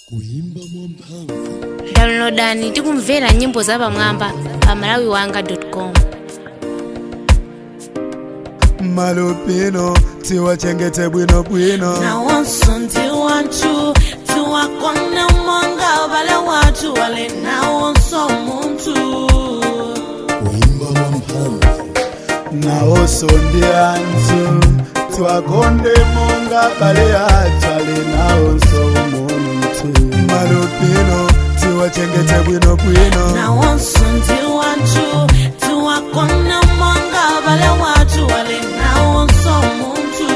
kuyimba mwamphamvu downloadani tikumvera nyimbo zapamwamba pa malawiwanga com malupino tiwachengete bwino bwino na wonso ndi wanthu tiwakona monga vale wathu wale na wonso munthu kuyimba mwamphamvu nawonso ndi anthu twakonde monga bale atwale nawonso munthu malupino tiwachengete bwino bwino na wonso ndi wanthu tiwakona monga vale wathu wale na wonso munthu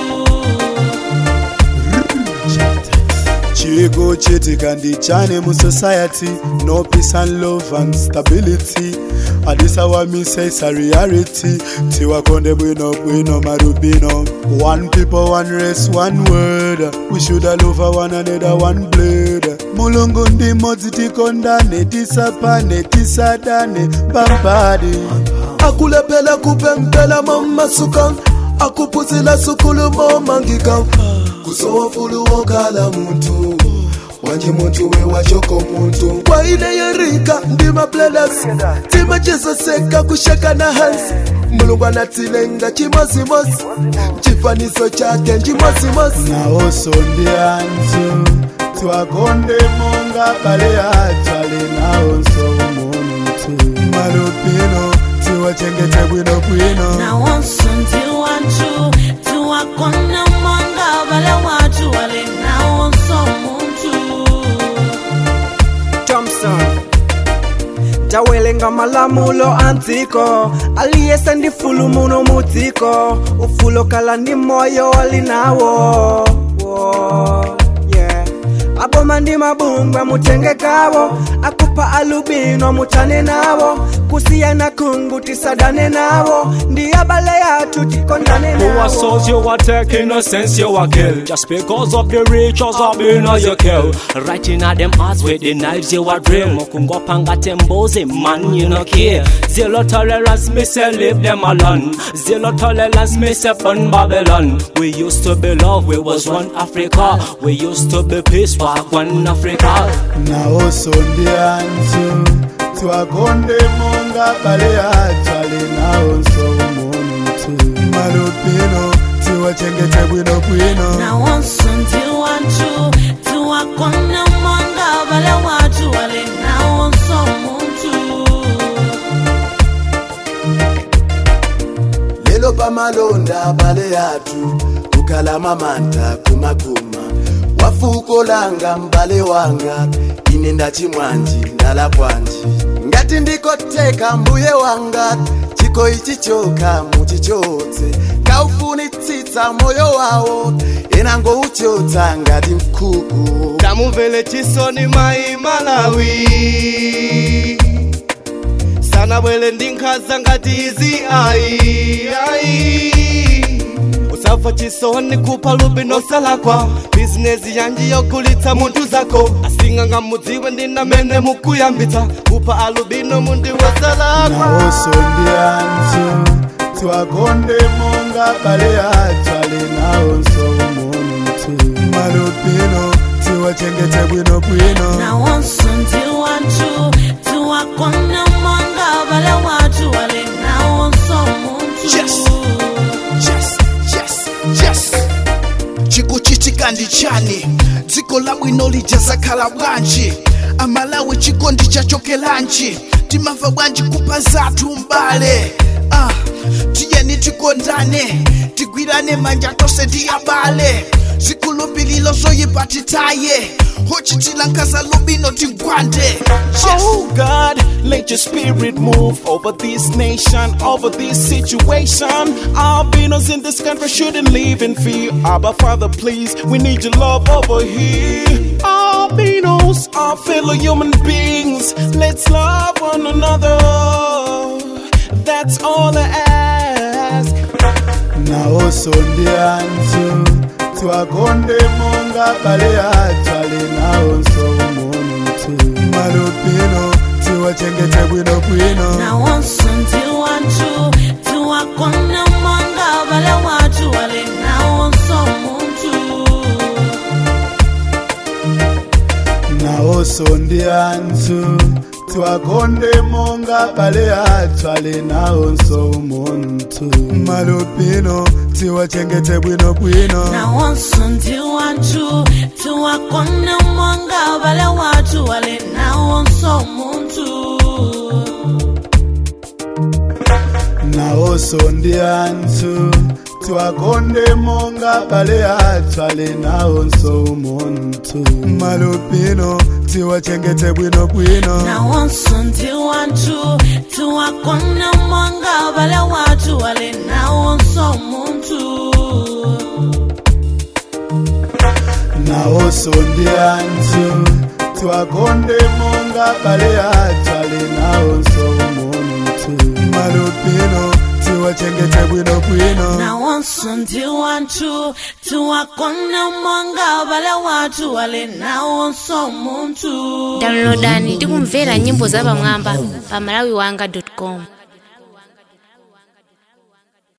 chiko chitika ndi chane mu society no peace and love and stability adisawamise isa reality tiwakonde bwino bwino marubino one people one race one word we should love one another one blood mulungu ndi modzi tikondane tisapane tisadane pambadi akulepela kupempela momasuka akupuzila sukulu momangika kusowafulu wokala muntu wanje muntu we wachoko muntu kwa ile yerika ndi mabledas timachezoseka kushaka na hansi mulungu anatilenga chimosimosi chifaniso chake njimosimosi nawoso ndi anthu twakonde monga bale atwale nawonso muntu malupino tiwachengete bwino bwino na wonso ndi wanthu tiwakona monga vale wathu wale na wonso munthu thompson tawelenga malamulo andziko aliyese ndi fulu muno mudziko ufulo kala ndi moyo alinawo Wo, yeah. aboma ndi mabungwa mutengekawo akupa alubino mutane nawo kusiyana kungu tisadane nawo ndi abale yathu tikondane Who nawo are souls you are taking no sense you are kill Just because of the riches of being you kill Right in at them hearts with the knives you are drill Mokungo panga temboze man you no care Zero tolerance me say leave them alone Zero tolerance me say fun Babylon We used to be love we was one Africa We used to be peace for one Africa nawonso ndi anthu twakonde monga bale atwale nawonso munthu malupino tiwachengete bwino bwino na wonso ndi wanthu tiwakona monga vale wathu wale na wonso munthu lelo pamalonda bale yathu kukhala mamanta kumakuma wafuko langa mbale wanga ine ndachimwanji ndala kwanji ngati ndikoteka mbuye wanga chiko ichi choka muchichotse kaufunitsitsa moyo wawo ena ngouchotsa ngati mkhuku tamumvele chisoni mai malawi sana bwele ndi nkhaza ngati izi ayi ayi usabva chisoni kupha lubino salakwa bizinesi yanji yokulitsa munthu zako asing'anga mudziwe ndinamene mukuyambitsa kupha alubino mundi wasalakwa nawonso ndi anthu twakonde monga bale atwale nawonso munthu malupino tiwachengete bwino bwino na wonso ndi wanthu tiwakona monga vale wathu wale na wonso munthu Yes. yes yes yes chikuchitika ndi chani dziko labwino lijazakhala bwanji amalawi chikondi chachokelanji timamva bwanji kupha zathu mbale ah, tiyeni tikondane tigwirane manja tonse ndi abale zikhulupiliro zoyipa titaye hochitila nkhaza lubino tigwande yes. Oh God, let your spirit move over this nation, over this situation. Albinos in this country shouldn't live in fear. Abba Father, please, we need your love over here. Albinos are fellow human beings. Let's love one another. That's all I ask. nawonso ndi anthu twakonde monga bale atwale nawonso munthu malupino tiwachengete bwino bwino na wonso ndi wanthu tiwakona monga vale wathu wale na wonso munthu nawonso ndi anthu tiwakonde monga bale athu ali nawonso umunthu malupino tiwachengete bwinobwino nawonso ndi wanthu tiwakonde monga bale wathu wali nawonso munthu nawonso ndi anthu tiwakonde monga bale athu ali nawonso umunthu malupino tiwachengete bwinobwino nawonso ndi wanthu tiwakonde monga bale wathu wali nawonso munthu nawonso ndi anthu tiwakonde monga bale athu ali nawonso umunthu malupino tiwachengete bwinobwino nawonso ndi wanthu tiwakonde monga bale wathu wali nawonso munthu downloadani tikumvera nyimbo zapamwamba pa malawiwanga com